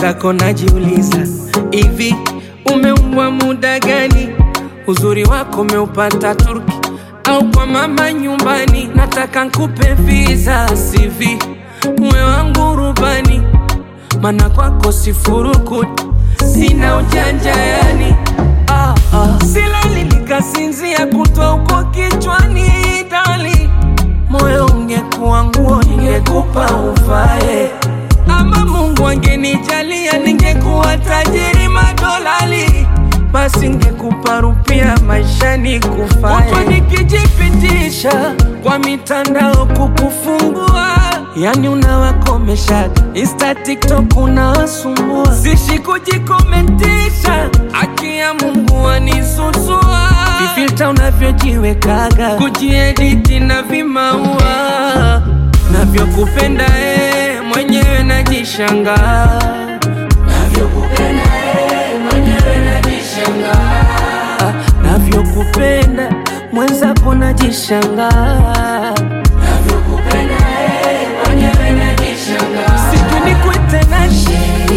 mwenzako najiuliza, hivi umeumbwa muda gani? Uzuri wako umeupata Turki au kwa mama nyumbani? Nataka nkupe visa CV, uwe wangu rubani, mana kwako sifurukuti, sina ujanja yani ah, ah. Silali nikasinzia kutwa huko kichwani dali, moyo ungekuwa nguo ningekupa uvae ama Mungu angenijalia ningekuwa tajiri madolali, basi ngekupa rupia maishani kufae. Kutwa nikijipitisha kwa mitandao kukufungua, yani unawakomesha Insta, TikTok unawasumbua, sishi kujikomentisha, haki ya Mungu anisusua, vifilta unavyojiwekaga, kujiediti na vimaua navyokupenda eh, mwenyewe najishangaa navyokupenda eh, mwenyewe najishangaa Ah, navyokupenda mwenzako najishangaa navyokupenda eh, mwenyewe najishangaa siku nikwite nani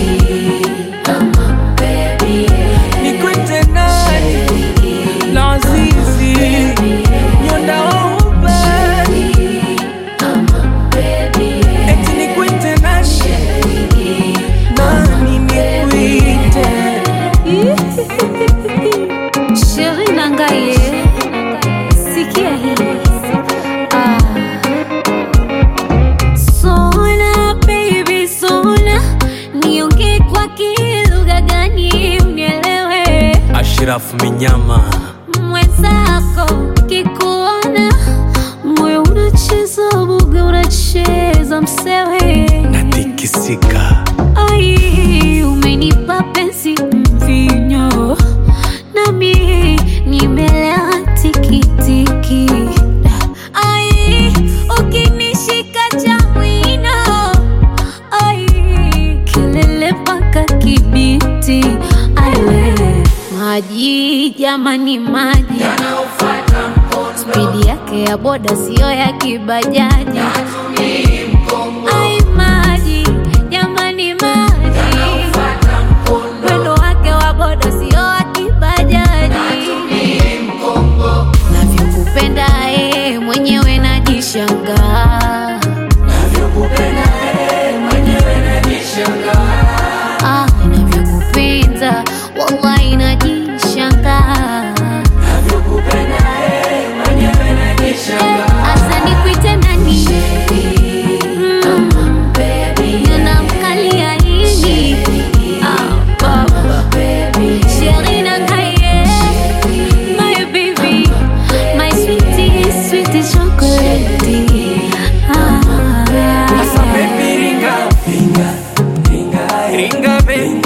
nikwite nani lazizi nyondaouba eti nikwite nani nani nikwite Sheri Nangaye, sikia hii. Ah. Sona baby sona, niongee kwa kilugha gani unielewe? Ashraf Minyama Mwenzako kikuona moyo unacheza buga, unacheza msewe natikisika Ai, umenipa penzi mvinyo, nami nimelewa tikitiki. Ai, ukinishika cha mwino, ai, kelele mpaka Kibiti. Ai, we, maji jamani, maji spidi yake ya boda siyo ya kibajaji. Ai, maji jamani, maji mwendo wake wa boda sio wa kibajaji. Navyokupenda eh, mwenyewe najishangaa. Ah, navyokupenda wallahi najishangaa. Eh, asa nikuite nani? Mm, ninamkalia nini? Ah, baba. Sheri Nangaye, my baby, my sweetie, sweetie chocolate. Ah. Asa baby ringa ringa ringa ringa baby